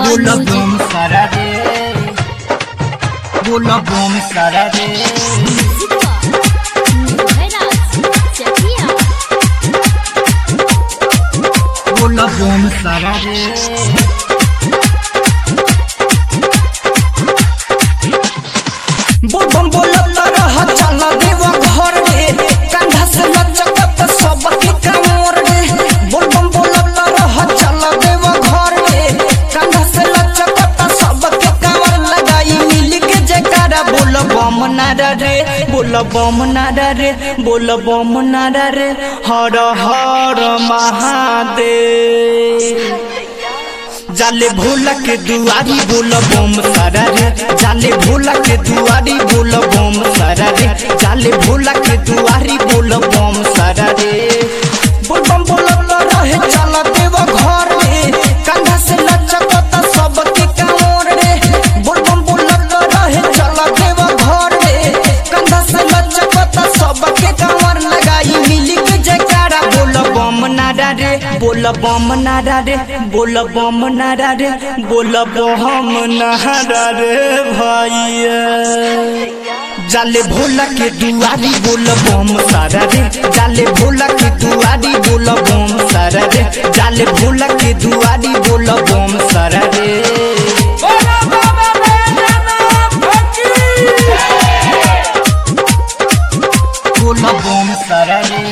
बोला बम सारा रे बोला बम सारा रे बोला बम सारा रे बोल बम बोलत रह चल देव घर रे कंधा से लचकत सबके कमर रे बोल बम बोलत रह चल देव घर रे कंधा से लचकत सबके कमर लगाई मिल के जयकारा बोल बम नारा रे बोल बम नारा रे बोल बम नारा रे हर हर महादेव जाले भोला के दुआरी बोल बम सारा रे जाले भोला के दुआरी बोल बम सारा रे जाले भोला के दुआरी बोल बम सारा रे बोल बम बोल रहे चल देव घर रे कंधा से लचकत सबके कांवर रे बोल बम बोल रहे चल देव घर रे कंधा से लचकत सबके कांवर लगाई मिली के जयकारा बोल बम नारा रे बोल बम नारा रे बोल बम नारा रे बोल बम नारा रे भैया जाले भोला के दुआरी बोल बम सारा रे जाले भोला के दुआरी बोल बम सारा रे जाले भोला के दुआरी बोल बम सारा रे बोला बम सारा रे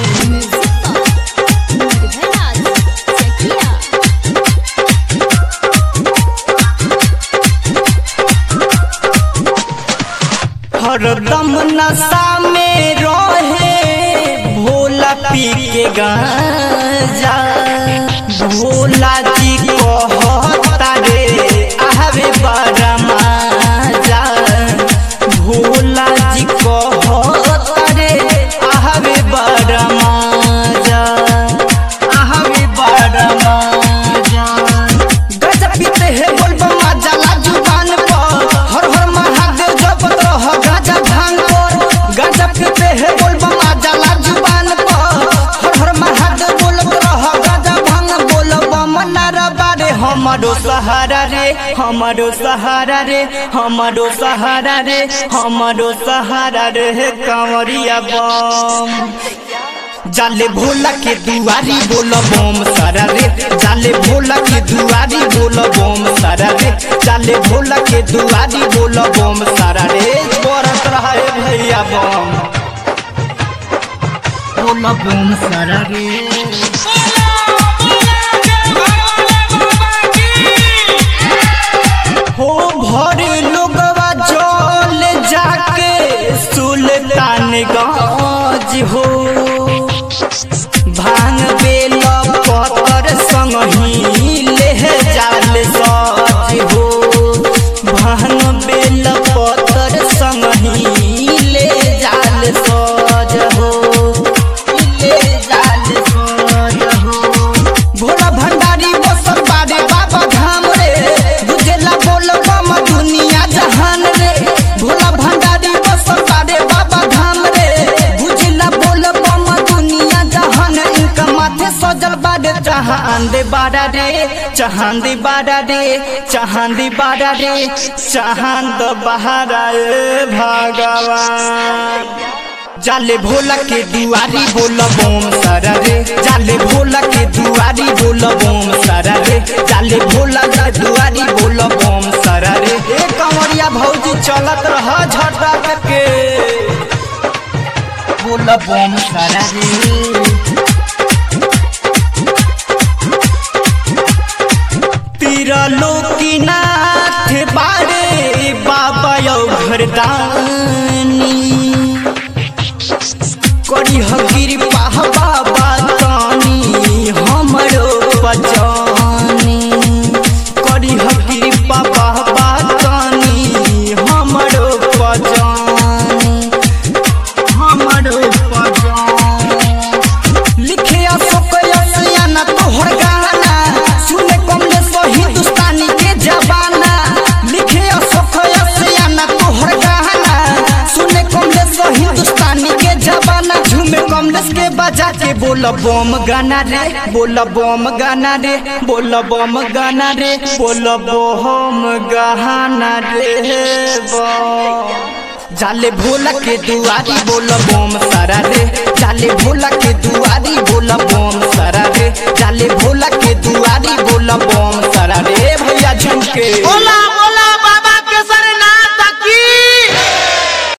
हरदम नशा में रहे भोला पी के गांजा भोला जी कहता रे आवे बड़ा मजा भोला जी कहता रे आवे बड़ा मजा आवे बड़ा मजा गजब पीते हैं बोलबम मजा ला जुबान पर हर हर महादेव जपत रह गाजा भांग पर गजब पीते हैं बोलबम मजा ला जुबान पर हर हर महादेव बोलत रह गाजा भांग बोलबम नारा बारे हमारो सहारा रे हमारो सहारा रे हमारो सहारा रे हमारो सहारा रे कांवरिया बम जाले भोला के दुआरी बोल बम सारा रे जाले भोला के दुआरी बोल बम सारा रे जाले भोला के दुआरी बोल बम सारा रे बरत रहे भैया बम बोला बम सारा रे हो भर लोगवा जल जाके सुल्तानगंज हो भांग बेल पतर संगही ले जाल सज हो भांग बेल पतर संगही ले जाल सज हो ले जाल सज हो भोला भंडारी बसल बारे बाबा धाम रे बुझेला बोल बम दुनिया जहान रे भोला भंडारी बसल बारे बाबा धाम रे बुझेला बोल बम दुनिया जहान इनका माथे सजल बारे चांद बारा रे चांद बारा रे चांद बारा रे चांद बहारा ए भगवान जाले भोला के दुआरी बोल बम सारा रे जाले भोला के दुआरी बोल बम सारा रे जाले भोला के दुआरी बोल बम सारा रे ए कंवरिया भौजी चलत रह झटा के बोला बम सारा रे तीरा लोकीनाथ बारे बाबा यौ घरदानी करी हगिर पाह बाबा तानी हमरो पजानी करी हगिर पापा बातानी हमरो पजानी हमरो पजानी लिखे अशोक यसियाना तोहर गाना सुने कमले सो हिंदुस्तानी के जबाना लिखे अशोक यसियाना तोहर गाना में बजा के बोल बम गाना रे बोल बम गाना रे बोल बम गाना रे बोल बम गाना रे बम। जाले भोला के दुआरी बोल बम सारा रे जाले भोला के दुआरी बोल बम